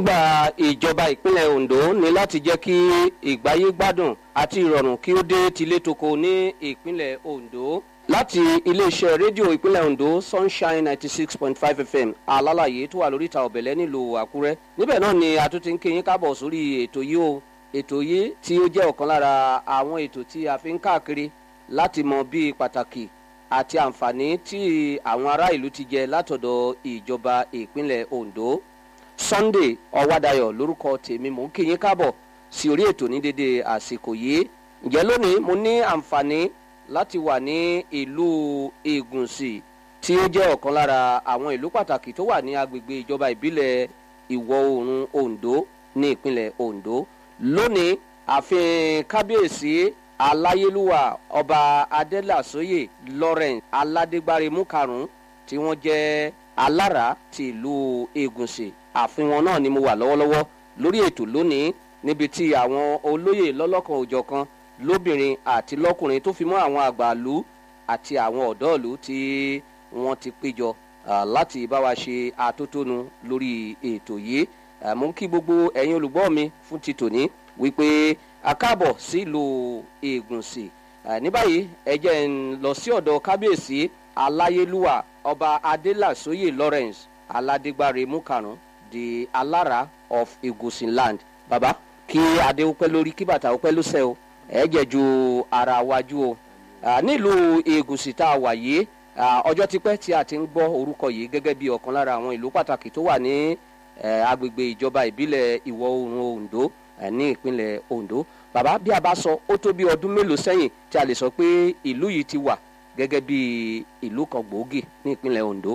èròǹgbà ìjọba ìpínlẹ̀ ondo ní láti jẹ́ kí ìgbáyé gbádùn àti ìrọ̀rùn kí ó dé tilétoko ní ìpínlẹ̀ ondo láti iléeṣẹ́ rédíò ìpínlẹ̀ ondo sunshine ninety six point five fm alálàyé tó wà lóríta ọ̀bẹ̀lẹ̀ nílùú àkúrẹ́ níbẹ̀ náà ni a tún ti ń kéyìn kábọ̀ sórí ètò yìí o ètò yìí tí ó jẹ́ ọ̀kan lára àwọn ètò tí a fi ń káàkiri láti mọ bí pàtàkì àti àǹfààní tí àwọn ará ìlú ti jẹ látọ̀dọ̀ ìjọba ìpínlẹ̀ ondo sunday ọwádayọ lórúkọ tèmi mò ń kí yín káàbọ̀ sí orí ètò ní dédé àsìkò yìí ǹjẹ́ lónìí mo ní àǹfààní láti wà ní ìlú ìgùnsì tí ó jẹ́ ọ̀kan lára àwọn ìlú pàtàkì tó wà ní agbègbè ìjọba ìbílẹ̀ ìwọ̀ oòrùn ondo ní ìpínlẹ̀ ondo lónìí ààfin kábíyèsí aláyélúwà ọba adélàsóyè lawrence aládégbárimú karùn-ún tí wọ́n jẹ́ alára ti ìlú ìgùnsì ààfin wọn náà ni mo wà lọ́wọ́lọ́wọ́ lórí ètò lónìí níbi tí àwọn olóyè lọ́lọ́kan òjọ̀kan lóbìnrin àti lọ́kùnrin tó fi mọ́ àwọn àgbàlú àti àwọn ọ̀dọ́ọ̀lú tí wọ́n ti péjọ láti bá wa ṣe àtótónu lórí ètò yìí mú kí gbogbo ẹ̀yin olùgbọ́ mi fún ti tòní wípé akáàbọ̀ sílùú ègùnsì ní báyìí ẹ jẹ́ ń lọ sí ọ̀dọ̀ kábíyèsí aláyélúwà ọba adélàsóyè lawrence aládégbáre mukarùn di alára of egusin land baba kí adé ó pẹ́ lórí kí bàtà ó pẹ́ lóṣẹ́ o ẹ jẹ́ ju ara wájú o nílùú ègùnsì tá a wà yìí ọjọ́ tipẹ́ tí a ti ń gbọ́ orúkọ yìí gẹ́gẹ́ bí ọ̀kan lára àwọn ìlú pàtàkì tó wà ní agbègbè ìjọba ìbílẹ̀ ìwọ̀ oòrùn ondo ní ìpínlẹ̀ ondo bàbá bí a bá sọ ó tó bí ọdún mélòó sẹ́yìn tí a lè sọ pé ìlú yìí ti wà gẹ́gẹ́ bí ìlú kan gbòógì ní ìpínlẹ̀ ondo.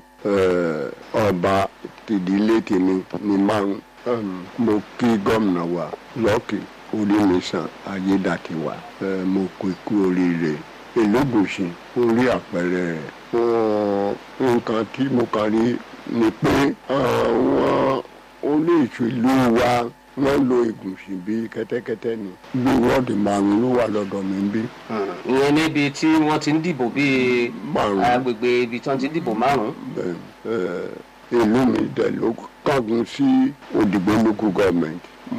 ọba tìdílé tèmi ni máa ń mo kí gómìnà wa lọ́ọ̀kì orímìsàn ayédàtiwa mo kó ikú oríire elégùsì ń rí àpẹẹrẹ rẹ̀ fún nǹkan tí mo kàn rí ni pé àwọn olóòṣèlú wa wọ́n lo ìgùnsì bí kẹ́tẹ́kẹ́tẹ́ ni bí wọ́ọ̀dì márùn ló wà lọ́dọ̀ mi ń bí. ìyẹn níbi tí wọ́n ti ń dìbò bíi agbègbè ibi tí wọ́n ti ń dìbò márùn. ìlú mi dẹ̀ ló kángun sí òdìgbò local government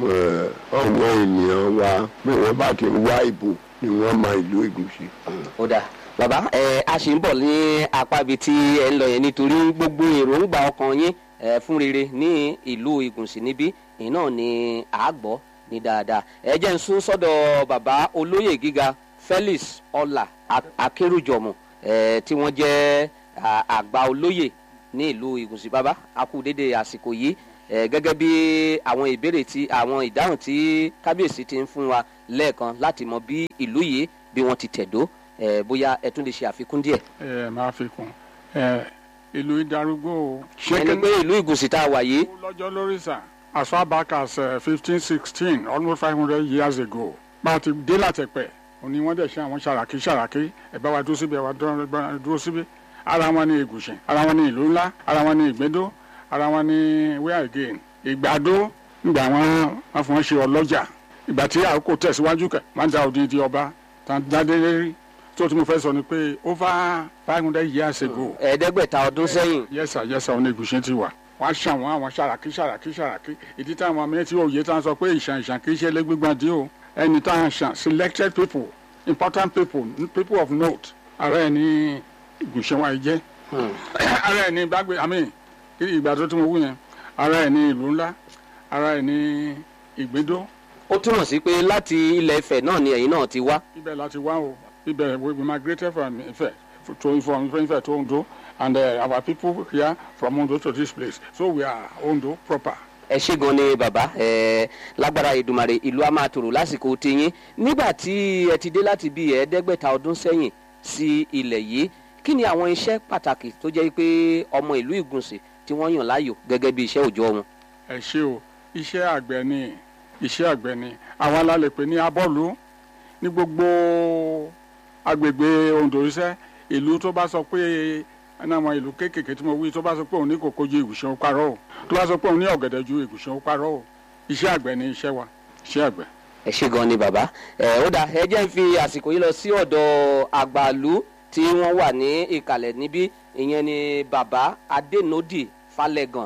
àwọn ènìyàn wa bí wọ́n bá ti wá ìbò ni wọ́n máa ìlú ìgùnsì. ó dà bàbá ẹ a ṣì ń bọ̀ ní apá ibi tí ẹ ń lọ yẹn nítorí gbogbo èròǹgbà ọkàn yín fún rere ní ìlú ìgùnsì níbí iná ni àgbọ̀ ní dáadáa ẹ jẹ́ ń sún sọ́dọ̀ bàbá olóyè gíga felix ọlà akérùjọmù tí wọ́n jẹ́ àgbà olóyè ní ìlú ìgùnsì bàbá akúdédé àsìkò yìí gẹ́gẹ́ bí àwọn ìbéèrè tí àwọn ìdáhùn tí kábíyèsí ti ń fún wa lẹ́ẹ̀kan láti mọ bí ìlú yìí bí wọ́n ti tẹ̀dó bóyá ẹ tún lè ṣe àfikún díẹ̀. ẹ máa fi kún ìlú ìdarúgbó o. ẹni pé ìlú ìgùnsì tá a wà yìí. lọ́jọ́ lórí sàn as far back as fifteen uh, sixteen almost five hundred years ago bá a ti dé látẹ̀pẹ̀ òní wọ́n dẹ̀ ṣe àwọn ṣàràkí ṣàràkí ẹ̀ bá wa dúró síbi ẹ̀ wá dúró síbi ara wọn ní egùsìn ara wọn ní ìlú ńlá ara wọn ní ìgbẹ́dó ara wọn ní where again ìgbàdo ìgbà wọn wọn fún wọn ṣe ọlọ́jà ìgbà tí àkókò tẹ̀síwájú kẹ̀ wọ́n da òdìdí ọba tán dáadé lérí tó tí mo fẹ́ sọ ni pé over five hundred years ago. ẹ̀ẹ́dẹ́gbẹ̀ta ọdún sẹ́yìn. yẹ́sà yẹ́sà ọ̀nà egùsìn ti wà wọ́n ṣàwọn àwọn ṣàràkí ṣàràkí ṣàràkí ìdí táwọn ọmọ yẹn tí òye táwọn sọ pé ìṣàn ìṣàn kì í ṣe lẹ́gbẹ̀gbọ́n dí o ẹni táwọn ṣàn selected people important people people of note ara ẹ̀ ní ìgùnṣẹ́ wọn jẹ́ ara ẹ̀ ní gbàgbé àmì ìgbà tó tí mo wú yẹn ara ẹ̀ ní ìlú ńlá ara ẹ̀ ní ìgbédó. ó túmọ̀ sí pé láti ilẹ̀ ifẹ̀ náà ni ẹ̀yin náà ti wá. ibẹ̀ láti wá o ibẹ̀ we migrated from ifẹ̀ to from ifẹ̀ to ondo and uh, our people here from Ondo to this place so we are Ondo proper. ẹ ṣe gan ni bàbá ẹ lágbára ìdùmarè ìlú a máa tòrò lásìkò tiyín nígbà tí ẹ ti dé láti bí ẹ̀ẹ́dẹ́gbẹ̀ta ọdún sẹ́yìn sí ilẹ̀ yìí kí ni àwọn iṣẹ́ pàtàkì tó jẹ́ pé ọmọ ìlú ìgùnsì tí wọ́n yàn láàyò gẹ́gẹ́ bí iṣẹ́ òòjọ́ wọn. ẹ ṣe o iṣẹ́ àgbẹ̀ ni iṣẹ́ àgbẹ̀ ni àwọn alálẹ̀ pé ní abọ́ọ̀lù ní gbogbo agbègbè Ondo iṣẹ́ ìlú tó bá sọ pé ẹni àwọn ìlú kéékèèké tí mo wí tó bá sọ pé òun ní kòkó ju ìgùsàn ó parọ́ o tó bá sọ pé òun ní ọ̀gẹ̀dẹ̀ ju ìgùsàn ó parọ́ o iṣẹ́ àgbẹ̀ ni iṣẹ́ wa iṣẹ́ àgbẹ̀. ẹ ṣe gan ni bàbá ẹ ó dà ẹ jẹ́ ń fi àsìkò yìí lọ sí ọ̀dọ̀ àgbàlú tí wọ́n wà ní ìkàlẹ̀ níbí ìyẹn ni bàbá adénódì falẹ̀gàn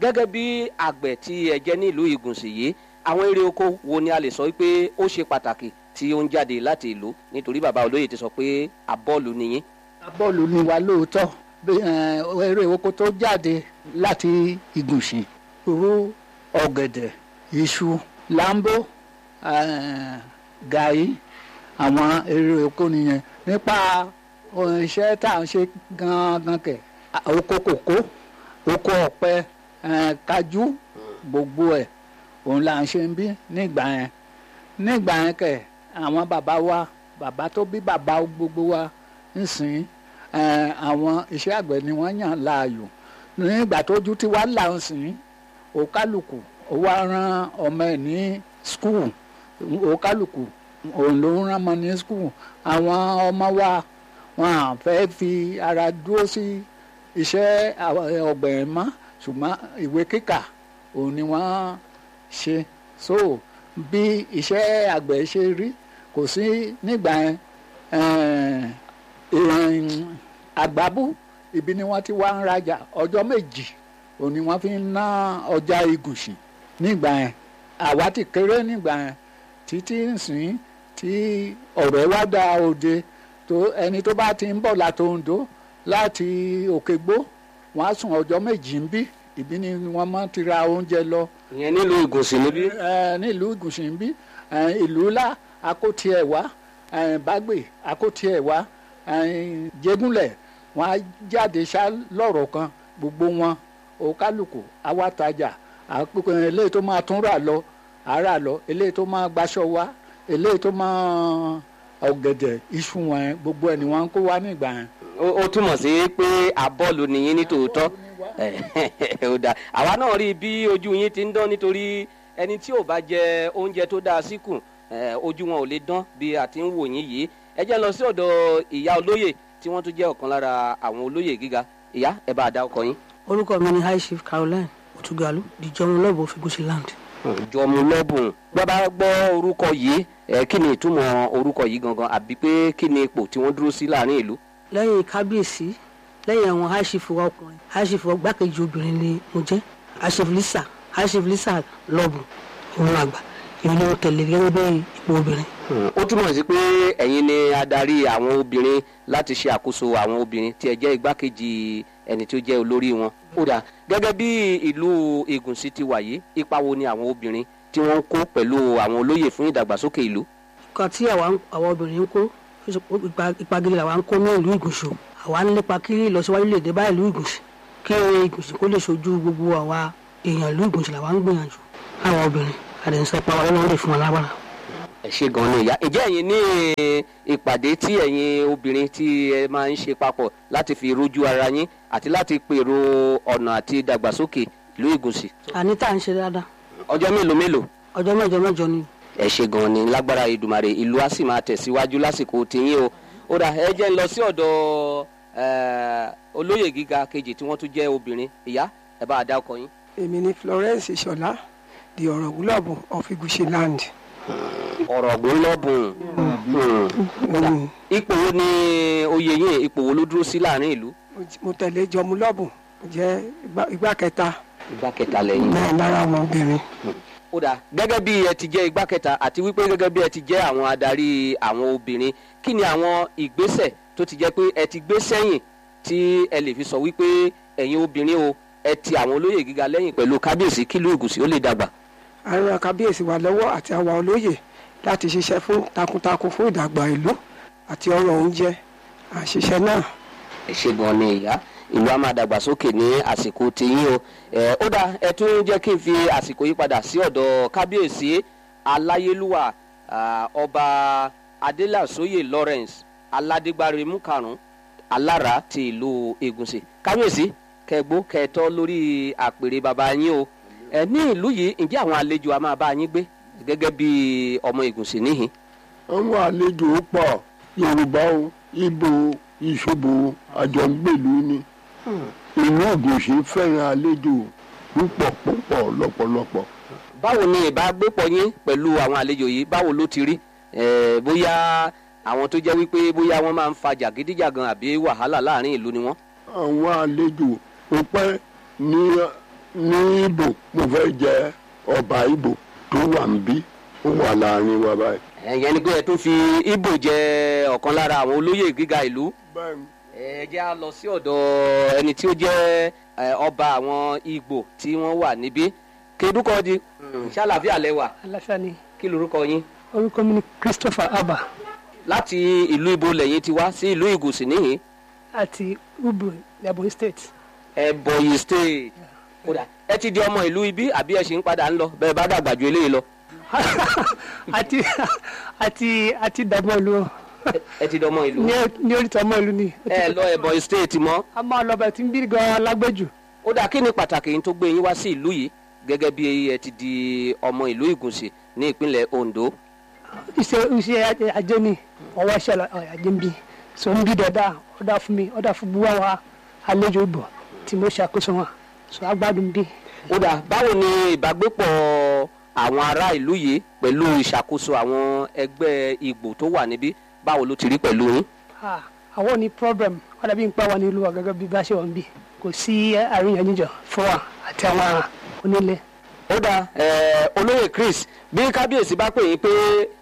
gẹ́gẹ́ bí àgbẹ̀ tí ẹ jẹ́ nílùú ìgùnsì yìí àwọn eré oko wo ni a lè sọ pé ó ṣe pàtàkì tí ó ń jáde láti ìlú nítorí bàbá olóyè ti sọ pé abọ́ọ̀lù nìyí. bọ́ọ̀lù ni wa lóòótọ́ bí eh, eré oko tó jáde láti ìgùnsì irú ọ̀gẹ̀dẹ̀ iṣu lambo eh, gàrí àwọn eré oko nìyẹn nípa ohun iṣẹ́ tá à ń ṣe gangan kẹ̀ ah, oko kòkó oko ọ̀pẹ eh, kájú gbogbo ẹ̀ òun là ń ṣe ń bí nígbà yẹn nígbà yẹn kẹ̀ àwọn bàbá wa bàbá tó bí bàbá gbogbo wa nsìn eh, àwọn iṣẹ́ àgbẹ̀ ni wọ́n yàn láàyò nígbà tójú tí wàá là ń sìn òkálùkù ó wá rán ọmọ ẹ̀ ní skul òkálùkù òun ló ń rán ọmọ ní skul àwọn ọmọ wa wọn à fẹ́ fi ara dúró sí iṣẹ́ ọgbẹ̀ ẹ̀ mọ́ ṣùgbọ́n ìwé kíkà òun ni wọ́n ṣe so bí iṣẹ́ àgbẹ̀ ṣe rí kò sí nígbà yẹn eh, ìrìn àgbábú ibi ni wọ́n ti wá ń rajà ọjọ́ méjì òun ni wọ́n fi ń ná ọjà igùsì nígbà yẹn àwa ti kéré nígbà yẹn títí nsìn tí ọ̀rọ̀ wá dá òde tó ẹni tó bá ti ń bọ̀ láti Oǹdó láti Òkègbó wọ́n á sùn ọjọ́ méjì ń bí ibi ni wọ́n máa ti ra oúnjẹ lọ ìyẹn nílùú ìgùnsì níbí. ẹ nílùú ìgùnsì ń bí ẹ, ìlú ńlá akóti ẹ̀ wá ẹ, bágbè akóti ẹ̀ wá ẹ, jégúnlẹ̀ wọn á jáde ṣá lọ́rọ̀ kan gbogbo wọn òkálùkù awátajà àpò eléyìí tó máa tún rà lọ àárà lọ eléyìí tó máa gbaṣọ wá eléyìí tó máa ọ̀gẹ̀dẹ̀ iṣu wọn yẹn gbogbo ẹ̀ ni wọ́n ń kó wá nígbà yẹn. ó ó túmọ̀ sí pé abọ́ọ̀lù nìyí ní tòótọ́ ó dáa àwa náà rí i bí ojú yín ti ń dán nítorí ẹni tí ò bá jẹ oúnjẹ tó dáa síkùn eh, ojú wọn ò lè dán bí a ti ń wò yín yìí ẹ jẹ́ lọ sí ọ̀dọ̀ ìyá olóyè tí wọ́n tún jẹ́ ọ̀kan lára àwọn olóyè gíga ìyá ẹ bá a dá ọkọ yín. orúkọ mi ni high chief caroline otugalu dijọrun lọbọ figusi land jọmú lọ́bùn bàbá gbọ́ orúkọ yìí ẹ kí ni ìtumọ̀ orúkọ yìí gangan àbí pé kí ni ipò tí wọ́n dúró sí láàrin ìlú. lẹ́yìn kábíyèsí lẹ́yìn àwọn high chief wa ọkùnrin high chief wa gbákejì obìnrin ni mo jẹ́ high chief lisa high chief lisa lọbù òun àgbà èmi ni mo tẹ̀lé gẹ́gẹ́ bí ipò obìnrin. ó túmọ̀ sí pé ẹ̀yin ni adarí àwọn obìnrin láti ṣe àkóso àwọn obìnrin tí ẹ jẹ́ igbákejì ẹni tí ó jẹ́ olórí wọn. ó dà gẹ́gẹ́ bí ìlú ìgùnsí ti wà yìí ipa wo ni àwọn obìnrin tí wọ́n ń kó pẹ̀lú àwọn olóyè fún ìdàgbàsókè ìlú. nǹkan tí àwa ń- àwa obìnrin ń kó ipa- ipa gidi làwa ń kó ní ìlú ìgùnsù àwa ń lépa kí ìlọsíwájú lè dé bá ìlú ìgùnsù kí ìgùnsù kó lè ṣojú gbogbo àwa èèyàn ìlú ìgùnsù làwa ń gbìyànjú àwa obìnrin àdéhùnsọ pa wa lọ́wọ́ lè fún wa lágbára. ẹ ṣe gan ni ìyá ìjẹ́ ẹ̀yin ní ìpàdé tí ẹ̀yin obìnrin tí ẹ máa ń ṣe papọ̀ láti fi rojú ara yín àti láti pèrò ọ̀nà àti ìdàgbàsókè ìlú ìgùnsì. àní tá à ń ṣe dáadáa ọjọ́ mélòó mélòó ọjọ́ mẹ́jọ mẹ́jọ ni ẹ ṣe gan ni lágbára ìdùmarè ìlú á sì máa tẹ̀síwájú lásìkò tìyín o ó dà ẹ jẹ́ ń lọ sí ọ̀dọ̀ eh, olóyè gíga kejì tí wọ́n tún jẹ́ obìnrin ìyá ẹ bá a dá ọkọ yín. èmi ni florence ìṣọlá di ọ̀rọ̀ gúlọ̀bù of igushi land. ọ̀rọ̀ ọ̀gbìn lọ́bùn Mm. ipò wo ni oyè yín ipò wo ló dúró sí láàrin ìlú. Mo j- mo tẹ̀lé jọmúlọ́bù mo jẹ́ igbá- igbá kẹta ìgbà kẹta lẹ́yìn. náà lára àwọn obìnrin. ó dáa gẹ́gẹ́ bí ẹ ti jẹ́ igbá kẹta àti wípé gẹ́gẹ́ bí ẹ ti jẹ́ àwọn adarí àwọn obìnrin kí ni àwọn ìgbésẹ̀ tó ti jẹ́ pé ẹ ti gbé sẹ́yìn tí ẹ lè fi sọ wípé ẹ̀yin obìnrin o ẹ ti àwọn olóyè gíga lẹ́yìn pẹ̀lú kábíyèsí kílù ìgùsì ó lè dàgbà. a ń ran kábíyèsí wa lọ́wọ́ àti àwa olóyè láti ṣiṣẹ́ fún takuntakun fún ìdàgbà ìlú àti ọrọ̀ oúnjẹ àṣìṣe náà. ẹ ṣe gan ni ìyá ìlú a máa dàgbàsókè ní àsìkò tiyín o ẹ ó dáa ẹ tún jẹ́ kí n fi àsìkò yí padà sí ọ̀dọ̀ kábíyèsí aláyélúwà ah, ọba adélàsóyè lawrence aládégbáremú karùn-ún alára ti ìlú ègùnsì kábíyèsí kẹgbó kẹtọ lórí àpèrè bàbá yín o ẹ ní ìlú yìí ǹjẹ́ àwọn àlejò a máa bá yín gbé gẹ́gẹ́ bí ọmọ ègùnsì níhìn àwọn àlejò pọ̀ yorùbá o ibo ìṣòbò àjọǹgbèlú ni ìlú ògùnṣe fẹ́ràn àlejò púpọ̀ púpọ̀ lọ́pọ̀lọpọ̀ báwo ni ìbágbépọ̀ yín pẹ̀lú àwọn àlejò yìí báwo ló ti rí Eh, bóyá àwọn tó jẹ́ wípé bóyá wọ́n máa ń fa jàgídíjàgan àbí wàhálà láàrin ìlú ni wọ́n. àwọn àlejò ó pẹ́ ní ní ibo mo fẹ́ jẹ ọba ibo tó wà ń bí ó wà láàrin wa báyìí. ẹ̀yẹn ni pé ẹ tún fi ibo jẹ ọ̀kan lára àwọn olóyè gíga ìlú bẹ́ẹ̀ni ẹ jẹ́ á lọ sí ọ̀dọ̀ ẹni tí ó jẹ́ ẹ, ọba àwọn Ìgbò tí wọ́n wà níbí kedukọ di ṣàlàfíà lẹ́wà aláfíà ni kí lorúkọ yín orúkọ mi ni Christopher Abba láti ìlú ibo lẹ́yìn ti wá sí ìlú Ìgùsì níhìn àti ubu Ebonyi state Ẹ̀bọ̀yì state kódà ẹ ti di ọmọ ìlú ibi àbí ẹ ṣì ń padà ń lọ bẹ́ẹ̀ bá dàgbà ju eléyìí lọ àti àti àti dàgbọ́n ìlú Ẹ- ẹ ti di ọmọ ìlú ní ní oríta ọmọ ìlú ni ẹ lọ Ẹ̀bọ̀yì state mọ́ a máa lọ bẹ̀ tí ń bí gan lágbẹ́jù ó dà kí ni pàtàkì yín tó gbé yín wá sí ìlú yìí gẹ́gẹ́ bí ẹ ti di ọmọ ìlú Ìgùnsì ní ìpínlẹ̀ Ondo iṣẹ́ iṣẹ́ ajé ni ọwọ́ iṣẹ́ lọ- ọ, ajé ń bí so ń bí dọ̀dá ọ̀dà fún mi ọ̀dà fún buwa wa àlejò ìbọ̀ tí mo ṣàkóso wọn so agbádùn bí. ó dà báwo ni ìbágbépọ̀ àwọn ará ìlú yìí pẹ̀lú ìṣàkóso àwọn ẹgbẹ́ Ìgbò tó wà níbí báwo ló ti rí pẹ̀lú yín. Ah, àwọn ní problem ọ̀dà bí n pa wà ní ìlú wa gẹ́gẹ́ bí bá ṣe wà ń bí kò sí àríyànjiyàn fún wa àti àwọn onílé. ó dà ẹ, olóyè Chris bí kábíyèsí bá pè yín pé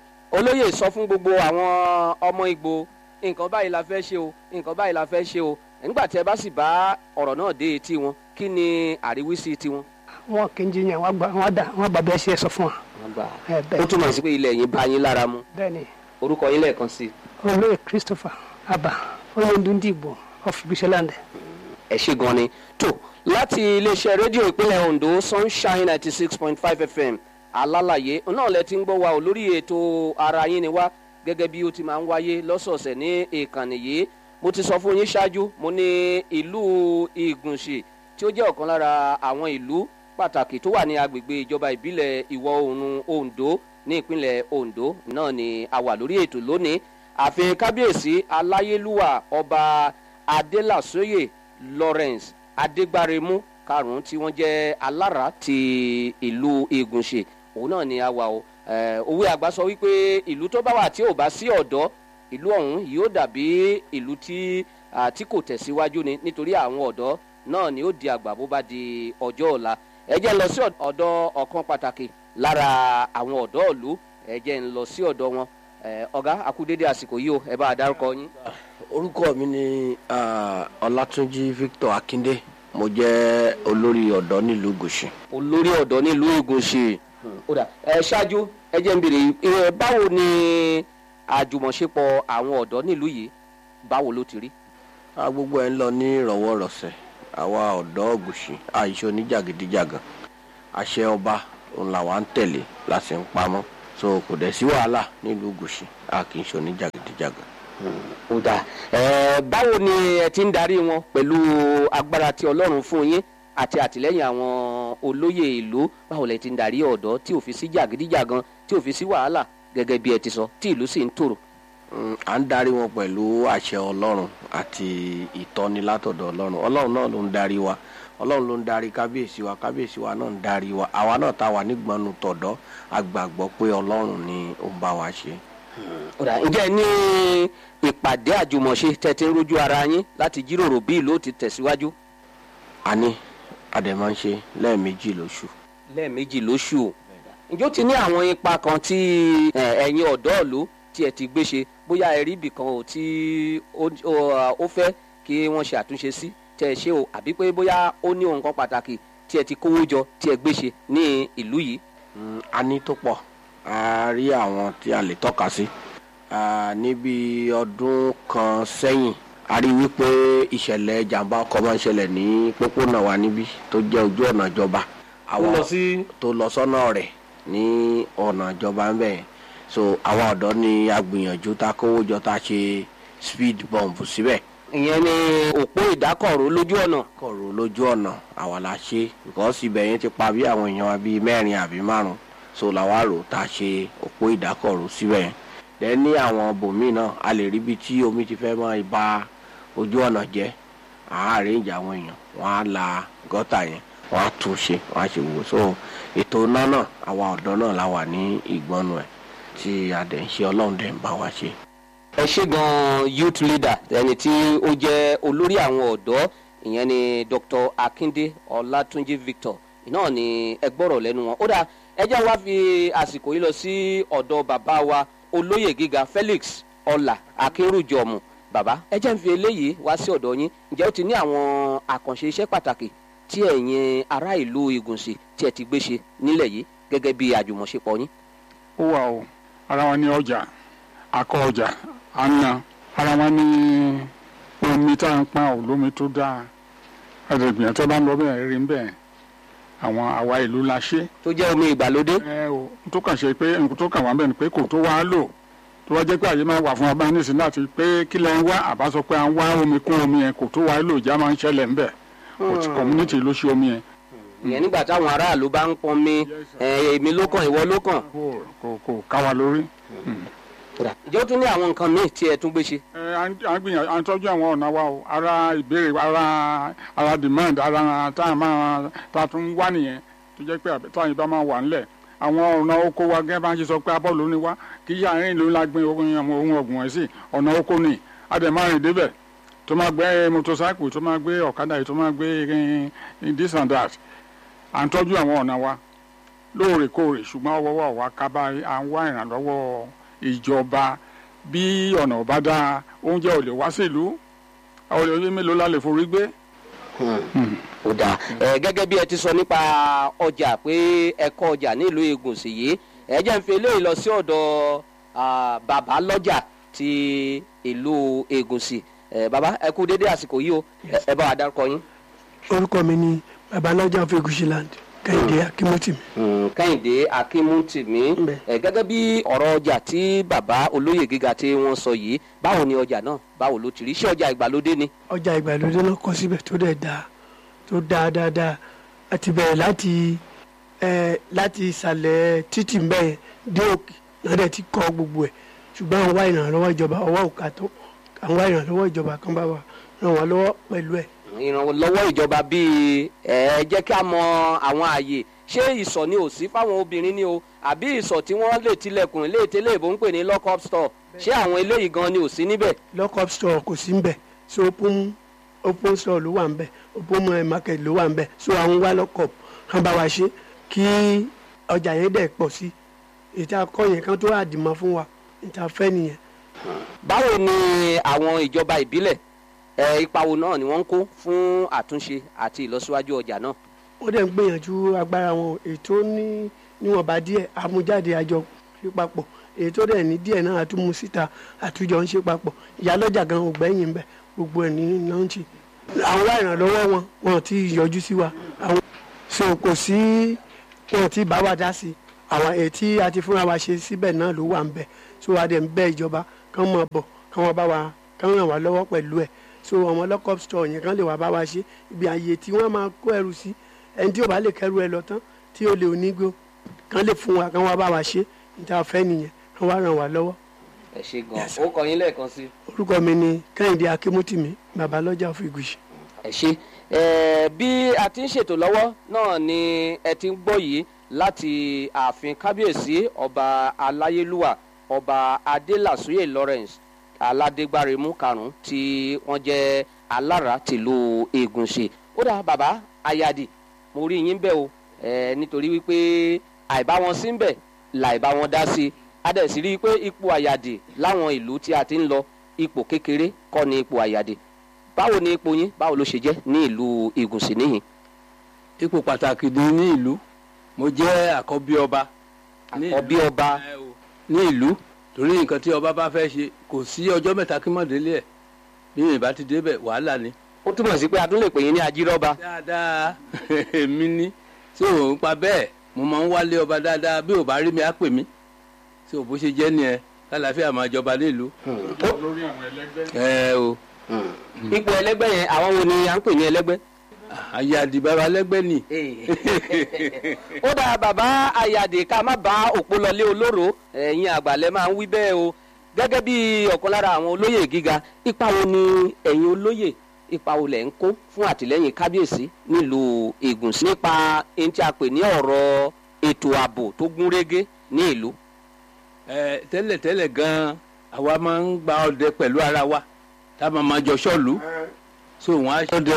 olóyè sọ fún gbogbo àwọn ọmọ Ìgbò nǹkan báyìí la fẹ́ ṣe o nǹkan báyìí la fẹ́ ṣe o nígbà tí ẹ bá sì bá ọ̀rọ̀ náà dé etí wọn kí ni àríwísí tiwọn. wọn kì í jiyàn wọn gbà wọn dà wọn bàbá ẹ ṣe é sọ fún wa. ẹ ó bẹ́ẹ̀ túmọ̀ sí pé ilẹ̀ yín bá yín lára mu bẹ́ẹ̀ ni orúkọ yín lẹ́ẹ̀kan sí i. olóyè Christopher Abba olóńdúndìbò of Ibiṣẹ́láńdẹ̀. ẹ ṣe gan ni tó láti iléeṣẹ́ rédíò ìpínlẹ̀ Ondo Sunshine ninety six point five FM alálàyé náà lẹ ti ń gbọ́ wa ò lórí ètò ara yín ni wá gẹ́gẹ́ bí ó ti máa ń wáyé lọ́sọ̀ọ̀sẹ̀ ní ìkànnì yìí mo ti sọ fún yín ṣáájú mo ní ìlú Ìgùnṣì tí ó jẹ́ ọ̀kan lára àwọn ìlú pàtàkì tó wà ní agbègbè ìjọba ìbílẹ̀ ìwọ̀ oòrùn Ondo ní ìpínlẹ̀ Ondo náà ni a wà lórí ètò lónìí ààfin kábíyèsí aláyélúwà ọba adélàsóyè Lawrence adégbáremú karùnún tí wọ́n jẹ́ alára ti ìlú Ìgùnṣì òun náà ni a wà o Eh, òwe àgbà sọ wípé ìlú tó bá wà tí ò bá sí ọ̀dọ́ ìlú ọ̀hún yóò dàbí ìlú tí ah, tí kò tẹ̀síwájú ni nítorí àwọn ọ̀dọ́ náà ni ó di àgbà bó bá di ọjọ́ ọ̀la ẹ jẹ́ n lọ sí ọ̀dọ̀ ọ̀kan pàtàkì lára àwọn ọ̀dọ́ ìlú ẹ jẹ́ n lọ sí ọ̀dọ̀ wọn Eh, ọ̀gá akúdédé àsìkò yìí o ẹ bá a dárúkọ yín. orúkọ mi ni ah, ọlátúnjí victor akinde mo jẹ́ olórí ọ̀dọ́ nílùú gòṣì. olórí ọ̀dọ́ nílùú Ìgùnṣì ó dà ẹ ṣáájú ẹ jẹ́ n béèrè ẹ báwo ni àjùmọ̀ṣepọ̀ àwọn ọ̀dọ́ nílùú yìí báwo ló ti rí. a gbogbo ẹ̀ ń lọ ní ìrọ̀wọ́rọ̀sẹ̀ àwa ọ̀dọ́ gòṣì àìṣe oníjàgídíjàgàn àṣẹ ọba òun làwa ń tẹ̀lé láti ń pamọ́ so kò dẹ̀ sí wàhálà nílùú gòṣì a kì í ṣe oníjàgídíjàgàn. ó dà ẹ báwo ni ẹ ti ń darí wọn pẹ̀lú agbára tí Ọlọ́run fún yín àti àtìlẹ́yìn àwọn olóyè ìlú báwo lẹ ti ń darí ọ̀dọ́ tí ò fi sí jàgídíjàgan tí ò fi sí wàhálà gẹ́gẹ́ bí ẹ ti sọ tí ìlú sì ń tòrò. Mm, à ń darí wọn pẹ̀lú àṣẹ ọlọ́run àti ìtọ́ni látọ̀dọ̀ ọlọ́run ọlọ́run náà ló ń darí wa ọlọ́run ló ń darí kábíyèsí wa kábíyèsí wa náà ń darí wa àwa náà tá a wà nígbọnú tọ̀dọ́ a gbàgbọ́ pé ọlọ́run ni ó ń bá wa ṣe. ó dà ǹjẹ́ ní ìpàdé àjùmọ̀ṣe tẹ́ ti ń rojú ara yín láti jíròrò bí ìlú ó ti tẹ̀síwájú a ní adẹ̀ máa ń ṣe lẹ́ẹ̀mejì lóṣù. lẹ́ẹ̀mejì lóṣù o ǹjẹ́ ó ti ní àwọn ipa kan tí ẹ, ẹ̀yin ọ̀dọ́ ìlú tí ẹ ti gbé ṣe bóyá ẹ rí ibì kan ò tí ó- ó ó fẹ́ kí wọ́n ṣe àtúnṣe sí tẹ́ ẹ ṣe o àbí pé bóyá ó ní ohun kan pàtàkì tí ẹ ti kówó jọ tí ẹ gbé ṣe ní ìlú yìí. Mm, a ní tó pọ̀ a rí àwọn tí a lè tọ́ka sí Ah, níbi ọdún kan sẹ́yìn a rí wípé ìṣẹ̀lẹ̀ ìjàmbá ọkọ̀ máa ń ṣẹlẹ̀ ní pópónà wa níbí tó jẹ́ ojú ọ̀nà ìjọba àwọn sí. tó lọ sọ́nà rẹ̀ ní ọ̀nà ìjọba ń bẹ̀ yẹn so àwọn ọ̀dọ́ ni a gbìyànjú tá a kówó jọ tá a ṣe speed bump síbẹ̀ ìyẹn ni òpó ìdákọ̀ró lójú ọ̀nà. kọ̀rọ̀ lójú ọ̀nà àwa la ṣe because ibẹ̀ yẹn ti pa bí àwọn èèyàn wa bíi mẹ́rin àbí márùn so làwa rò tá a ṣe òpó ìdákọ̀ró síbẹ̀ yẹn dẹ̀ ní àwọn bòmíì náà a lè rí ibi tí omi ti fẹ́ máa ba ojú ọ̀nà jẹ́ àárín ìjà àwọn èèyàn wọ́n á la gọ́tà yẹn wọ́n á tún ṣe wọ́n á ṣe wò so ètò iná náà àwa ọ̀dọ́ náà la wà ní ìgbọ́nu ẹ̀ tí a dẹ̀ ń ṣe ọlọ́run dẹ̀ ń bá wa ṣe. ẹ ṣe gan youth leader ẹni tí ó jẹ́ olórí àwọn ọ̀dọ́ ìyẹn ni dr akinde ọlátúnjì victor náà ni ẹ gbọ́rọ̀ lẹ́nu wọn ó dáa ẹ jẹ́ wá fi àsìkò yìí lọ sí ọ̀dọ̀ bàbá wa olóyè gíga felix ọlà akínrùjọmù bàbá ẹ jẹ́ ń fi eléyìí wá sí ọ̀dọ̀ yín ǹjẹ́ ó ti ní àwọn àkànṣe iṣẹ́ pàtàkì tí ẹ̀yin ará ìlú ìgùnsì tí ẹ ti gbé ṣe nílẹ̀ yìí gẹ́gẹ́ bí àjùmọ̀ṣepọ̀ yín. ó wà o ara wọn ní ọjà akọ ọjà àna ara wọn ní omi tá à ń pa olómi tó dáa ẹ̀ẹ́dẹ̀gbìyàn tó bá ń lọ bẹ́ẹ̀ rí ń bẹ́ẹ̀ àwọn àwa ìlú la ṣe tó jẹ́ omi ìgbàlódé. ẹ o n tó kàn ṣe pé nǹkan tó kàn wá bẹ́ẹ̀ ni pé kò tó wá lò tó wá jẹ́ pé àyè máa wà fún ọba nísìnyí láti pé kí lẹ́ ń wá àbá sọ pé à ń wá omi kún omi yẹn kò tó wá lò ìjà máa ń ṣẹlẹ̀ ń bẹ̀ community ló ṣe omi yẹn ìyẹn nígbà táwọn aráàlú bá ń pọnmi ẹ, èmi ló kàn ìwọ ló kàn. kò kò kò ká wa lórí. ǹjẹ́ ó tún ní àwọn nǹkan míì tí ẹ tún gbé ṣe. ẹ à ń à ń gbìyànjú à ń tọ́jú àwọn ọ̀nà wa o ara ìbéèrè ara ara demand ara tá a máa tá a tún wá nìyẹn tó jẹ́ pé táyìn bá máa wà ńlẹ̀ àwọn ọ̀nà oko wa gẹ́gẹ́ bá ń ṣe sọ pé abọ́ ló ní wá kì í ṣe àárín ìlú ńlá gbin ohun àwọn ohun ọ̀gbìn ẹ̀ sí ọ̀nà oko ni a dẹ̀ máa rìn débẹ̀ tó máa gbé motorcycle tó máa gbé ọ̀kadà yìí tó máa gbé eh, this and that à ń tọ́jú àwọn ọ̀nà wa lóòrèkóòrè ṣùgbọ́n ọwọ́ wa ká bá à ń wá ìrànlọ́wọ́ ìjọba bí ọ̀nà ò bá dáa oúnjẹ ò lè wá sílùú àwọn olè mélòó la lè forí gbé. ó dáa ẹ gẹ́gẹ́ bí ẹ ti sọ nípa ọjà pé ẹ kọ́ ọjà nílùú Ìgùnsì yìí ẹ jẹ́ ń fi eléyìí lọ sí ọ̀dọ̀ ah, bàbá lọ́jà ti ìlú Ìgùnsì ẹ bàbá ẹ kú dédé àsìkò yìí o ẹ- ẹ bá wa dárúkọ yín. orúkọ mi ni babalájà of egusiland kẹ́hìndé akínmọ́tì mi. kẹ́hìndé akínmútìmí Bẹ́ẹ̀. ẹ gẹ́gẹ́ bí ọ̀rọ̀ ọjà tí bàbá olóyè gíga tí wọ́n sọ yìí báwo ni ọjà náà báwo ló ti rí ṣé ọjà ìgbàlódé ni. ọjà ìgbàlódé náà kọ́ síbẹ̀ tó dẹ̀ dáa tó dáa dáadáa a ti bẹ̀rẹ̀ láti ẹ láti ìsàlẹ̀ títì ń bẹ̀yẹn dé òkè náà dẹ̀ ti kọ́ gbogbo ẹ̀ ṣùgbọ́n àwọn wá ìrànlọ́wọ́ ìjọba ọwọ́ òkà tó àwọn wá ìrànlọ́wọ́ ìjọba kan bá wa ràn wọ́n lọ́wọ́ pẹ̀lú ẹ̀ ìrànlọ́wọ́ ìjọba bíi ẹ jẹ́ kí a mọ àwọn ààyè ṣé ìsọ̀ ni ò sí fáwọn obìnrin ni o àbí ìsọ̀ tí wọ́n lè tilẹ̀kùn ilé ìtẹ́lẹ̀ ìbò ń pè ní lock up store ṣé àwọn eléyìí gan ni ò sí níbẹ̀. lockup store kò sí nbẹ so open open store ló wà nbẹ open eh, market ló wà nbẹ so àwọn wá lockup kan bá wa ṣe kí ọjà yẹn dẹ̀ pọ̀ sí ìta kọ́ yẹn kan tó àdìmọ́ fún wa ìta fẹ́ nìyẹn. báwo ni àwọn ìjọba ìbílẹ̀ ẹ ipa wo náà ni wọ́n ń kó fún àtúnṣe àti ìlọsíwájú ọjà náà. wọ́n dẹ̀ ń gbìyànjú agbára wọn ètò ní níwọ̀nba díẹ̀ amújáde àjọ ṣe papọ̀ èyí tó dẹ̀ ní díẹ̀ náà àtúmú síta àtújọ ń ṣe papọ̀ ìyálọ́jà gan ò gbẹ́yìn ń bẹ̀ gbogbo ẹ̀ ní lọ́ńchì. àwọn wá ìrànlọ́wọ́ wọn wọn ti yọjú sí wa àwọn so kò sí wọn ti bá wa dá sí i àwọn èyí tí a ti fúnra wa ṣe síbẹ̀ náà ló wà ń bẹ̀ so a dẹ̀ ń bẹ̀ ìjọba kán mọ̀ bọ̀ kán wọ́n bá wa kán ràn wá lọ́wọ́ pẹ̀lú ẹ̀ so àwọn lockup store yẹn kán lè wá bá wa ṣe ibi àyè tí wọ́n máa kó ẹrù sí ẹni tí ò bá lè kẹrù ẹ lọ tán tí ó lè onígbó kán lè fún wa kán wá bá wa ṣe níta fẹ́ nìyẹn kán wá ràn wá lọ́wọ́ ẹ ṣe gan ó kọ yín lẹ́ẹ̀kan sí. orúkọ mi ni kẹ́hìndé akímútìmí babalọ́jà of Igushi. ẹ ṣe ẹ bí a ti ń ṣètò lọ́wọ́ náà ni ẹ ti ń gbọ́ yìí láti ààfin kábíyèsí ọba aláyélúwà ọba adélàsúyè Lawrence aládégbáremú karùn-ún tí wọ́n jẹ́ alára tìlú Ègùnṣe ó dà bàbá ayadi mo rí yín bẹ́ẹ̀ o ẹ nítorí wípé àìbá wọn sí ń bẹ̀ làìbá wọn dá sí i a dẹ̀ sì rí i pé ipò àyàdì láwọn ìlú tí a ti ń lọ ipò kékeré kọ́ ni ipò àyàdì báwo ni ipò yín báwo ló ṣe jẹ́ ní ìlú Ìgùnsì níhìn. ipò pàtàkì ni ní ìlú mo jẹ́ àkọ́bí ọba ní àkọ́bí ìlú. ọba Ẹ o, ní ìlú torí nǹkan tí ọba bá fẹ́ ṣe kò sí ọjọ́ mẹ́ta kí mọ̀ délé ẹ̀ bí ìbá ti débẹ̀ wàhálà ni. ó túmọ̀ sí pé a tún lè pè yín ní ajírọ́ba. dáadáa èmi ní tí ò ń pa bẹ́ẹ̀ mo máa ń wálé ọba dáadáa bí ò bá rí mi á pè mí tí ò bó ṣe jẹ́ nìyẹn kálàáfíà máa jọba nílùú. lórí àwọn ẹlẹgbẹ́. ẹ o ipò ẹlẹ́gbẹ́ yẹn àwọn wo ni à ń pè ní ẹlẹ́gbẹ́. ayé àdìbàbà lẹ́gbẹ́ nì. ó dáa bàbá àyàdè ká má bá òpó lọlé olóró ẹ̀yin àgbàlẹ̀ máa ń wí bẹ́ẹ̀ o gẹ́gẹ́ bí ọ̀kan lára àwọn olóyè gíga ipa wo ni ẹ̀yin olóyè ipa wo lẹ̀ ń kó fún àtìlẹ́yìn kábíyèsí nílùú Ìgùnsì nípa ẹni tí a pè ní ọ̀rọ̀ ètò ààbò tó gún régé ní ìlú. ẹ tẹ́lẹ̀ tẹ́lẹ̀ gan-an àwa máa ń gba ọdẹ pẹ̀lú ara wa tá a máa máa jọ ṣọ́ọ̀lù so wọ́n á ṣọdẹ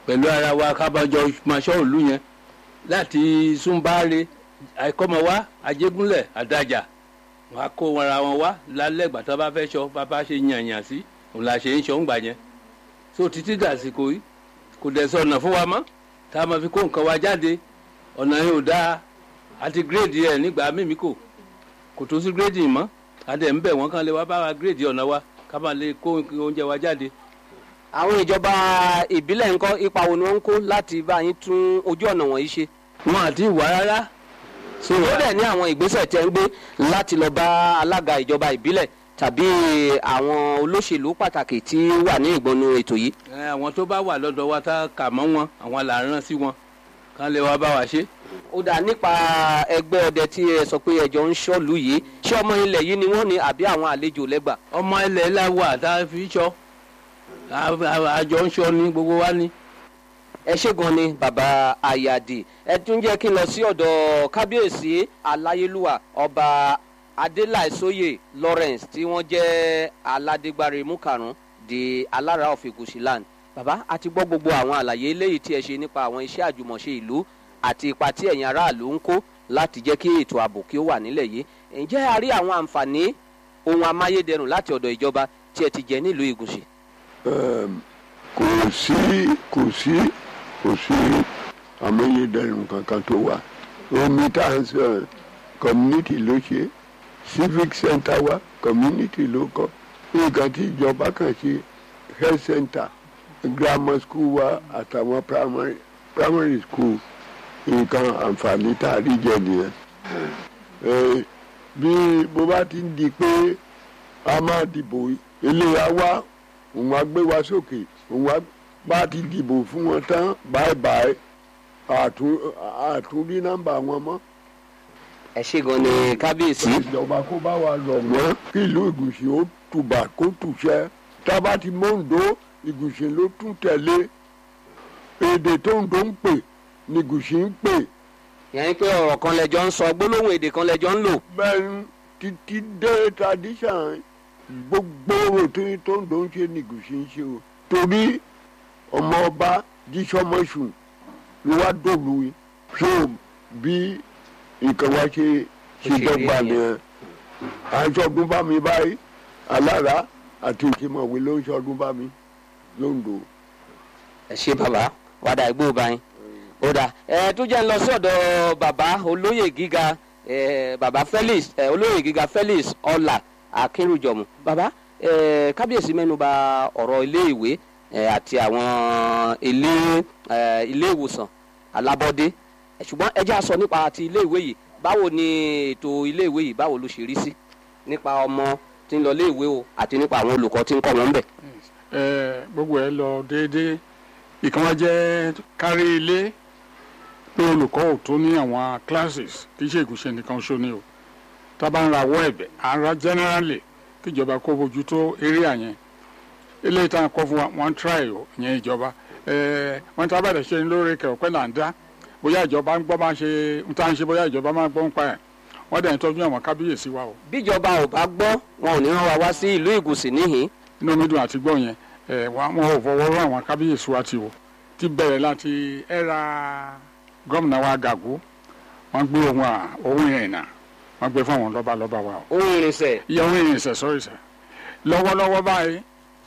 pẹ̀lú ara wa kábàjọ máa ṣọ́ òlu yẹn láti súnbáre àìkọ́mọ wá ajégúnlẹ̀ àdájà wọn á kó wọn ra wọn wá lálẹ́ ìgbà tó bá fẹ́ ṣọ bàbá ṣe yànyàn sí òun là ṣe ń ṣọ́ ń gbà yẹn so títí dàsìkò yìí kò dẹ̀ sọ ọ̀nà fún wa mọ́ tá a máa fi kó nǹkan wa jáde ọ̀nà yẹn ò dáa àti gírèdì ẹ̀ nígbà mímí kò kò tó sí gírèdì mọ́ àdẹ̀ ń bẹ̀ wọ́n kàn lè wá bá wa gírèdì ọ̀nà wa ká máa lè kó oúnjẹ wa jáde. àwọn ìjọba ìbílẹ̀ ńkọ́ ipa wo ni wọ́n ń kó láti bá yín tún ojú ọ̀nà wọ̀nyí ṣe. wọn àti ìwà rárá so ó dẹ̀ ní àwọn ìgbésẹ̀ tẹ́ ń gbé láti lọ bá alága ìjọba ìbílẹ̀ tàbí àwọn olóṣèlú pàtàkì tí wà ní ìgbọnú ètò yìí. ẹ, àwọn tó bá wà lọ́dọ̀ wa tá a kà mọ́ wọn àwọn là ń rán sí wọn kán lè wá bá wa ṣe. ó dà nípa ẹgbẹ́ ọdẹ tí ẹ sọ pé ẹjọ́ ń ṣọ́ọ̀lù yìí ṣé ọmọ ilẹ̀ yìí ni wọ́n ní àbí àwọn àlejò lẹ́gbà. ọmọ ilẹ̀ la wà tá a fi ṣọ́ a- a- àjọ ń ṣọ́ ní gbogbo wa ní. ẹ ṣé gan ni bàbá ayáde ẹ tún jẹ́ kí n lọ sí ọ̀dọ̀ kábíyèsí aláyélúwà ọba adélàìsóyè lawrence tí wọ́n jẹ́ aládégbárí múkàrún di alára of Igushi-land bàbá a ti gbọ́ gbogbo àwọn àlàyé eléyìí tí ẹ ṣe nípa àwọn iṣẹ́ àjùmọ̀ṣe ìlú àti ipa tí ẹ̀yin aráàlú ń kó láti jẹ́ kí ètò ààbò kí ó wà nílẹ̀ yìí ǹjẹ́ a rí àwọn àǹfààní ohun amáyédẹrùn láti ọ̀dọ̀ ìjọba tí ẹ ti jẹ nílùú Ìgùṣì Ẹm, kò sí kò sí kò sí amáyédẹrùn kankan tó wà omi tá à ń sọ community ló ṣe civic center wa community ló kọ́ nǹkan tí ìjọba kan ṣe health center grammar school wa àtàwọn primary primary school nǹkan àǹfààní tá a rí jẹ nìyẹn Ẹ, bí bó bá ti ń di pé a máa dìbò eléyà wá òun á gbé wa sókè òun á bá ti dìbò fún wọn tán báyìí báyìí àtún àtúndí nọ́mbà wọn mọ́. ẹ ṣé gan ni kábíyèsí. ìjọba kó bá wa lọ wọ́n kí ìlú ìgùsì ó tùbà kó tùṣẹ́ tá a bá ti mọ́ǹdó ìgùsì ló tún tẹ̀lé èdè tó ń tó ń pè ní ìgùsì ń pè yẹn pé ọ̀rọ̀ kan lẹ́jọ́ ń sọ gbólóhùn èdè kan lẹ́jọ́ ń lò. bẹ́ẹ̀ títí dé tradition gbogbo òtún tó ń tó ń ṣe ní ìgùsì ń ṣe o torí ọmọ ọba jísọmọṣù ló wá dòlù yìí so bí nǹkan wá ṣe ṣe Ó ṣe rí dọ́gba ẹ̀yẹn. nìyẹn à ń ṣọdún bá mi báyìí alára àti ìkìmọ̀wé ló ń ṣọdún bá mi lóńdó. ẹ ṣé bàbá wàdà ìgbó báyìí. ó dà ẹ tó jẹ́ ń lọ sí ọ̀dọ̀ bàbá olóyè gíga ẹ bàbá Felix ẹ olóyè gíga Felix ọlà akínrùjọmù bàbá ẹ kábíyèsí mẹ́nuba ọ̀rọ̀ ilé ìwé ẹ àti àwọn ilé ẹ ilé ìwòsàn alábọ́dé ẹ ṣùgbọ́n ẹ jẹ́ á sọ nípa ti ilé ìwé yìí báwo ni ètò ilé ìwé yìí báwo ló ṣe rí sí nípa ọmọ tí ń lọ ilé ìwé o àti nípa àwọn olùkọ́ tí ń kọ́ wọn ń bẹ̀. ẹ gbogbo ẹ lọ déédéé ìkan wá jẹ́ kárí ilé pé olùkọ́ ò tó ní àwọn classes kì í ṣe ìgúnṣe nìkan ṣó ni o tá a bá ń rawọ́ ẹ̀bẹ̀ à ń ra generally kíjọba kó bójú tó area yẹn eléyìí tá à ń kọ́ fún wa wọ́n ń try o ìyẹn ìjọba ẹ wọ́n ti abẹ́rẹ́ ṣe ń lóore kẹ̀ ọ̀pẹ́ là ń dá bóyá ìjọba ń gbọ́ máa ṣe ń tá à ń ṣe bóyá ìjọba máa gbọ́ ń pa ẹ̀ wọ́n dẹ̀ ń tọ́jú àwọn kábíyèsí wa o bíjọba ò bá gbọ́ wọn ò ní rán wa wá sí ìlú ìgùsì níhìn inú mi dùn àti gbọ́ yẹn ẹ wà- wọn ò fọwọ́ rán àwọn kábíyèsí wa ti wò ti bẹ̀rẹ̀ láti ẹ̀ra gómìnà wa gàgó wọ́n gbé ohun à ohun ìrìnà wọ́n gbé fún àwọn lọ́ba lọ́ba wa o ohun irinṣẹ́ iye ohun ìrìnsẹ̀ sọ́rí sẹ́ lọ́wọ́lọ́wọ́ báyìí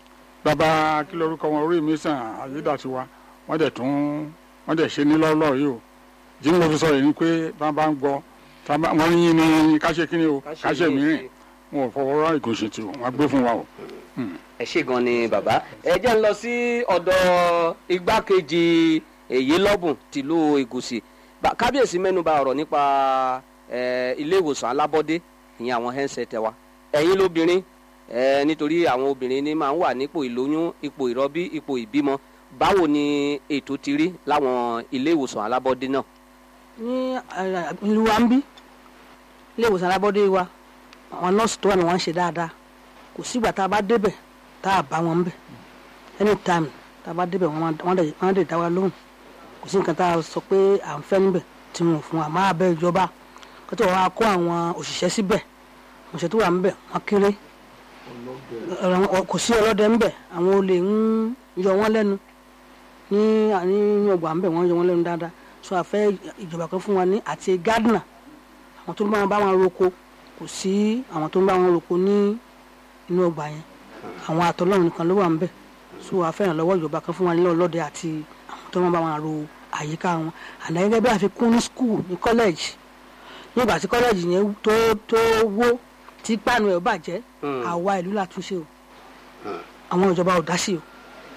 bàbá kí lorúkọ wọn orí mi sàn ayédàtiwa wọ́n dẹ̀ tún wọ́n dẹ̀ ṣe ní lọ́lọ́ yìí o jí mo fi sọ yìí ni pé bá bá ń gbọ́ tá bá- wọ́n yín ní káṣe kí ni o káṣe mìíràn wọn ò fọwọ́ rán ìgòsè tí o wọ́n gbé fún wa o. ẹ ṣé gan ni bàbá ẹ jẹ́ ń lọ sí ọ̀dọ̀ igbákejì èyí lọ́bùn tìlú ìgùsì Bá- kábíyèsí mẹ́nuba ọ̀rọ̀ nípa ẹ, ilé ìwòsàn alábọ́dé ìyẹn àwọn hẹ́ńsẹ̀tẹ̀ wa ẹ̀yin lóbìnrin ẹ, nítorí àwọn obìnrin ní máa ń wà nípò ìlóyún ipò ìrọbí ipò ìbímọ báwo ni ètò ti rí láwọn ilé ìwòsàn alábọ́dé náà. ní eh, ìlú wa ń bí ilé ìwòsàn alábọ́dé wa àwọn nọ́ọ̀sì tó wà ní wọ́n ń ṣe dáadáa kò sígbà tá a bá débẹ̀ tá a bá wọn ń bẹ̀ anytime tá a bá débẹ̀ wọ́n máa- wọ́n dẹ̀- wọ́n dẹ̀ dá wa lóhùn kò sí nǹkan tá a sọ pé à ń fẹ́ níbẹ̀ tí wọn ò fún wa máa bẹ ìjọba kó tó wàá kó àwọn òṣìṣẹ́ síbẹ̀ òṣìṣẹ́ tó wà níbẹ̀ wọ́n kéré Ọ̀rọ̀- kò sí ọlọ́dẹ ńbẹ̀ àwọn olè ń yọ wọ́n lẹ́nu ní ní ọgbà ńbẹ wọ́n yọ wọ́n lẹ́nu dáadáa so a fẹ́ ìjọba kan fún wa ní àti gardener àwọn tó ń bá wọn bá wọn roko kò sí àwọn tó ń bá wọn roko ní inú ọgbà yẹn àwọn àtọlọ́run nìkan ló wà ńbẹ so a fẹ́ ìrànlọ́wọ́ ìjọba kan fún wa ní ọlọ́dẹ àti àwọn tó ń bá wọn ro àyíká wọn àná gẹ́gẹ́ bí àfikún ní school ní college nígbà tí college yẹn tó tó wó tí páànù ẹ̀ bàjẹ́ àwa ìlú la túnṣe o àwọn ìjọba ò dá sí o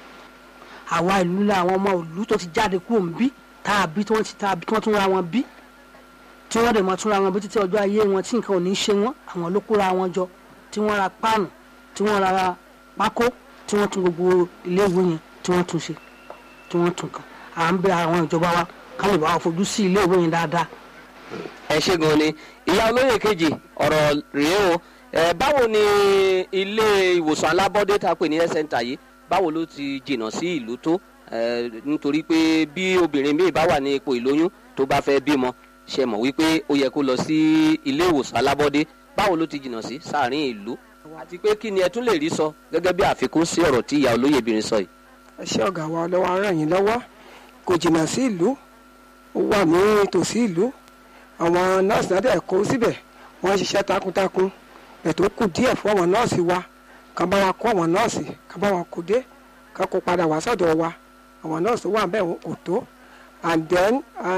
àwa ìlú la àwọn ọmọ ìlú tó ti jáde kúrò ń bí tàbí tí wọ́n ti tàbí tí wọ́n tún ra wọn bí tí wọ́n dẹ̀ máa tún ra wọn bí títí ọjọ́ ayé wọn tí nǹkan ò ní ṣe wọ́n àwọn ló kóra wọn jọ tí wọ́n ra páànù tí wọ́n ra pákó tí wọ́n tún gbogbo iléèwé yẹn tí wọ́n tún ṣe tí wọ́n tún kàn à ń bẹ àwọn ìjọba wa ká lè bá wa fojú sí iléèwé yẹn dáadáa ẹ ṣe gan ni ìyá olóyè kejì ọ̀rọ̀ rèé o ẹ báwo ni ilé ìwòsàn alábọ́dé tá a pè ní health center yìí báwo ló ti jìnnà sí ìlú tó ẹ nítorí pé bí obìnrin míì bá wà ní ipò ìlóyún tó bá fẹ́ bímọ ṣe mọ̀ wípé ó yẹ kó lọ sí ilé ìwòsàn alábọ́dé báwo ló ti jìnnà sí sáàrin ìlú àti pé kí ni ẹ tún lè rí sọ gẹ́gẹ́ bí àfikún sí ọ̀rọ̀ tí ìyá olóyè obìnrin sọ yìí. ẹ ṣé ọ̀gá wa ọlọ́wọ́ á ràn yín lọ́wọ́ kò jìnnà sí ìlú ó wà ní tòsí ìlú àwọn nọ́ọ̀sì náà dẹ̀ kó síbẹ̀ wọ́n ń ṣiṣẹ́ takuntakun ètò kù díẹ̀ fún àwọn nọ́ọ̀sì wa kàn bá wa kó àwọn nọ́ọ̀sì kàn bá wa kó dé kàn kó padà wá sọ́dọ̀ wa àwọn nọ́ọ̀sì tó wà ń bẹ̀ kò tó and then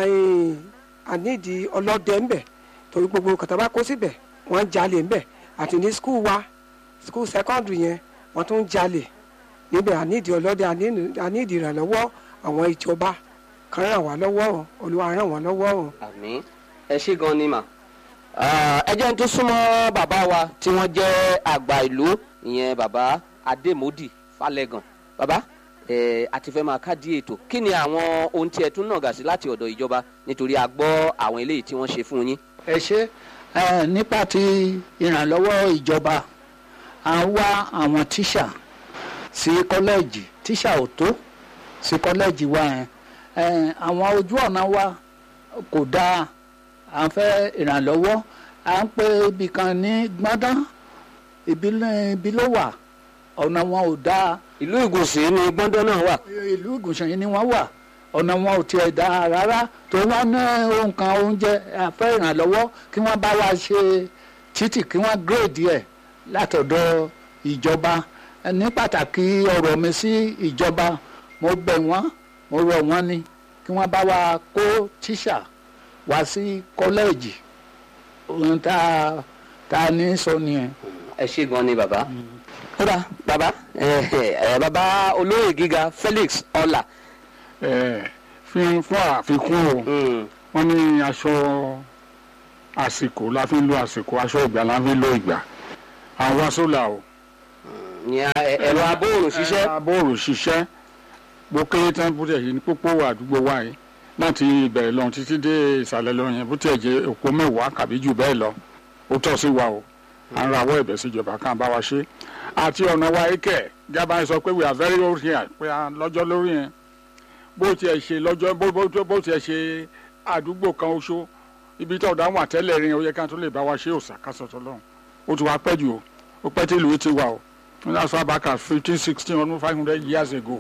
àníìdí ọlọ́dẹ ń bẹ̀ torí gbogbo kàtà bá kó síbẹ̀ wọ́n ń jalè ń bẹ̀ àti ní skul wa skul secondary yẹn wọ́n tún ń jalè níbẹ̀ àníìdí ọlọ́dẹ àníìdí ìrànlọ́wọ́ àwọn ìjọba kan ràn wá lọ́wọ́ o olúwa ràn wá lọ́wọ́ o. àmín ẹ ṣe gan ni mà ẹ jẹ́ n tó súnmọ́ bàbá wa tí wọ́n jẹ́ àgbà ìlú ìyẹn bàbá adémòdì falẹ́gàn bàbá ẹ àti fẹ́ máa kádìí ètò kí ni àwọn ohun tí ẹ tún nàgà sí láti ọ̀dọ̀ ìjọba nítorí a gbọ́ àwọn eléyìí tí wọ́n ṣe fún yín. ẹ ṣe ẹ nípa ti ìrànlọ́wọ́ ìjọba à ń wá àwọn tíṣà sí kọ́lẹ́ẹ̀jì tíṣà ò tó sí kọ́lẹ́ẹ̀jì wa yẹn àwọn ojú ọ̀nà wa kò dáa à ń fẹ́ ìrànlọ́wọ́ à ń pe ibì kan ní gbọ́ndán ibi ló wà ọ̀nà wọn ò dáa. ìlú ìgùnsìn ni gbọ́ndán náà wà. ìlú ìgùnsìn ni wọ́n wà ọ̀nà wọn ò tiẹ̀ dáa rárá tó wọ́n ní ohun kan oúnjẹ à ń fẹ́ ìrànlọ́wọ́ kí wọ́n bá wa ṣe títì kí wọ́n gírèdì ẹ̀ látọ̀dọ̀ ìjọba ní pàtàkì ọ̀rọ̀ mi sí ìjọba mo bẹ̀ wọ́n mo rọ̀ wọ́n ni kí wọ́n bá wa kó tíṣà wá sí kọ́lẹ́ẹ̀jì ohun tá a tá a ní sọ nìyẹn. ẹ ṣe gan ni bàbá. kódà bàbá bàbá olóyè gíga Felix ọlà. fi fún àfikún o wọ́n ní aṣọ àsìkò la fi ń lo àsìkò aṣọ ìgbà la fi ń lo ìgbà àwọn sólà o. ẹ̀rọ abóòrùn ṣiṣẹ́. ẹ̀rọ abóòrùn ṣiṣẹ́ bó kéré tán bó tẹ̀ yìí ní pópó àdúgbò wa yìí láti ìbẹ̀rẹ̀ lọ títí dé ìsàlẹ̀ lọ yẹn bó tẹ̀ jẹ́ òpó mẹ́wàá kàbí jù bẹ́ẹ̀ lọ ó tọ́ sí wa o à ń rawọ́ ẹ̀bẹ̀ síjọba kan bá wa ṣe àti ọ̀nà wa ikẹ̀ jábá sọ pé we are very old here pé a lọ́jọ́ lórí yẹn bó tiẹ̀ ṣe lọ́jọ́ bó tiẹ̀ ṣe àdúgbò kan oṣù ibi tó dáhùn àtẹ́lẹ̀ rin ó yẹ ká tó lè bá wa ṣe òòsà kásọ̀tọ̀ lọ́hùn ó ti wá pẹ́ jù o ó pẹ́ tí ìlú ti wà o that's why back at fifteen sixteen almost five hundred years ago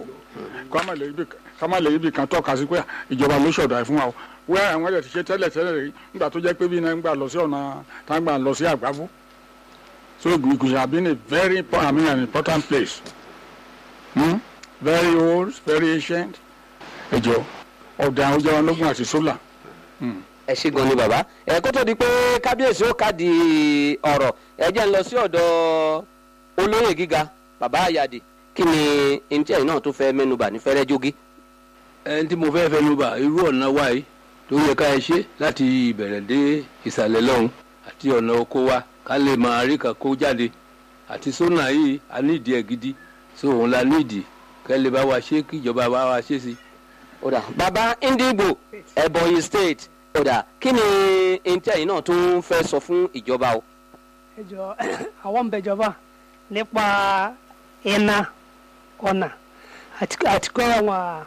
kọ́mọ̀ lè ibi kan tọ́ka sí pé ìjọba ló ṣọ̀dọ̀ ẹ̀ fún wa o wẹ́ àwọn ẹ̀jẹ̀ ti ṣe tẹ́lẹ̀ tẹ́lẹ̀ rí nígbà tó jẹ́ pé bí náà ń gbà lọ sí ọ̀nà tá ń gbà lọ sí àgbáfú so Ìgùṣà have been a very I mean an important place hmm? very old very ancient ẹjọ ọ̀dà àwọn ìjọba ológun àti sólà. ẹ ṣe gan ni bàbá ẹ kó tó di pé kábíyèsí ó káàdì ọ̀rọ̀ ẹ jẹ́ ń lọ sí ọ̀dọ̀ olóyè gíga bàbá àyàdì kí ni ntí ẹ̀yin náà tó fẹ́ mẹ́nubà ní fẹ́rẹ́ jogi. ẹni tí mo fẹ́ fẹ́ mẹ́nubà irú ọ̀nà wa yìí tó yẹ ká ẹ ṣe láti ìbẹ̀rẹ̀ dé ìsàlẹ̀ lọ́hùn àti ọ̀nà oko wa ká lè máa rí kan kó jáde àti sónà yìí a nídìí ẹ̀ gidi so òun la nídìí kẹ́ lè bá wa ṣe kí ìjọba bá wa ṣe sí. ọ̀dà bàbá Ndigbo Ebonyi state ọ̀dà kí ni ntí ẹ̀yin náà tó ń fẹ́ sọ fún ìjọba o. ẹ jọ àwọn ń bẹjọba nípa iná ọ̀nà àti kọ́ àwọn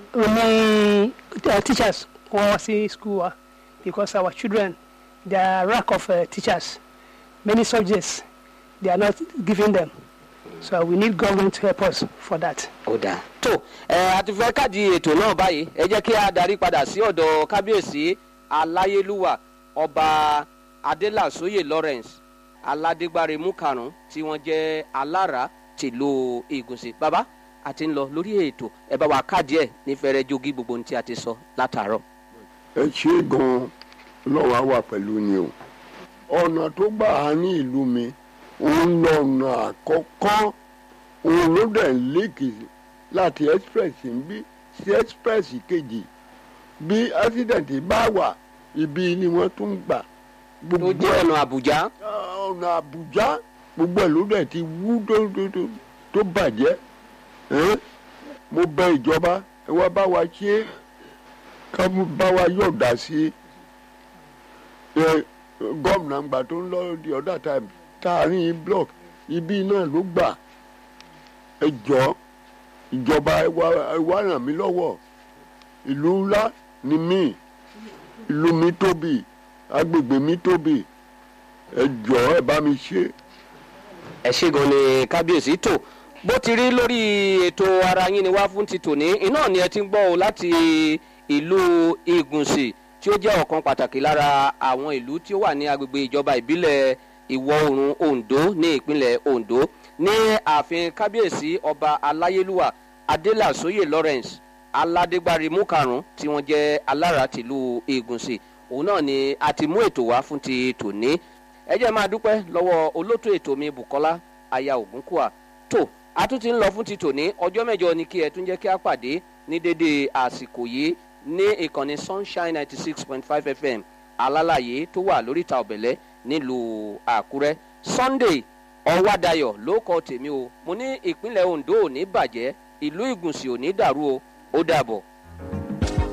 oní teachers wọ́n wá sí school wa because our children there are lack of uh, teachers many subjects they are not giving them so we need government to help us for that. ó dáa. tó ẹ a ti fẹ́ káàdì ètò náà báyìí ẹ jẹ́ kí a darí padà sí ọ̀dọ̀ kábíyèsí aláyélúwà ọba adélàsóyè lawrence aládégbáre múkarùn tí wọ́n jẹ́ alára tìlú ìgùnsì bàbá a ti ń lọ lórí ètò ẹ bá wa káàdì ẹ ní fẹrẹ jogi gbogbo ohun tí a ti sọ látàárọ̀. ẹ ṣe gan-an lọ́wọ́ á wà pẹ̀lú ni o ọ̀nà tó gbà á ní ìlú mi òun lọ́nà àkọ́kọ́ òun ló dẹ̀ ń léèkì láti express ń bí sí express kejì bí accident bá wà ibi ni wọ́n tún gbà tó jẹ́ ọ̀nà àbújá. ọ̀nà àbújá gbogbo ẹ̀ ló dẹ̀ ti wú tó tó tó tó bàjẹ́ ẹ́n? mo bẹ ìjọba ẹ wá bá wa ṣe é ká mú bá wa yọ̀ọ̀dà sí i ẹ gómìnà gbà tó ń lọ the other time táàrin block ibi náà ló gbà ẹ jọ ìjọba ẹ wá ẹ wá ràn mí lọ́wọ́ ìlú ńlá ni mí ìlú mi tóbi agbègbè mi tóbi ẹ jọ ẹ bá mi ṣe. ẹ ṣe gan ni kábíyèsí tó bó ti rí lórí ètò ara yín ni wá fún ti tòní iná ni ẹ ti ń gbọ́ o láti ìlú ìgùnsì tí ó jẹ́ ọ̀kan pàtàkì lára àwọn ìlú tí ó wà ní agbègbè ìjọba ìbílẹ̀ ìwọ̀ oòrùn ondo ní ìpínlẹ̀ ondo ní ààfin kábíyèsí ọba aláyélúwà adélàsóyè lawrence aládégbárí múkarùn tí wọ́n jẹ́ alára tìlú ìgùnsì òun náà ni a ti mú ètò wá fún ti tòní ẹ jẹ́ máa dúpẹ́ lọ́wọ́ olótó ètò mi bukola aya ògúnkùà tó a tún ti ń lọ fún ti tòní ọjọ́ mẹ́jọ ni kí ẹ tún jẹ́ kí a pàdé ní dédé àsìkò yìí ní ìkànnì sunshine ninety six point five fm alálàyé tó wà lóríta ọ̀bẹ̀lẹ̀ nílùú àkúrẹ́ sunday ọ̀wádayọ̀ ló kọ tèmi o mo ní ìpínlẹ̀ ondo ò ní bàjẹ́ ìlú ìgùnsì ò ní dàrú o ó dàbọ̀.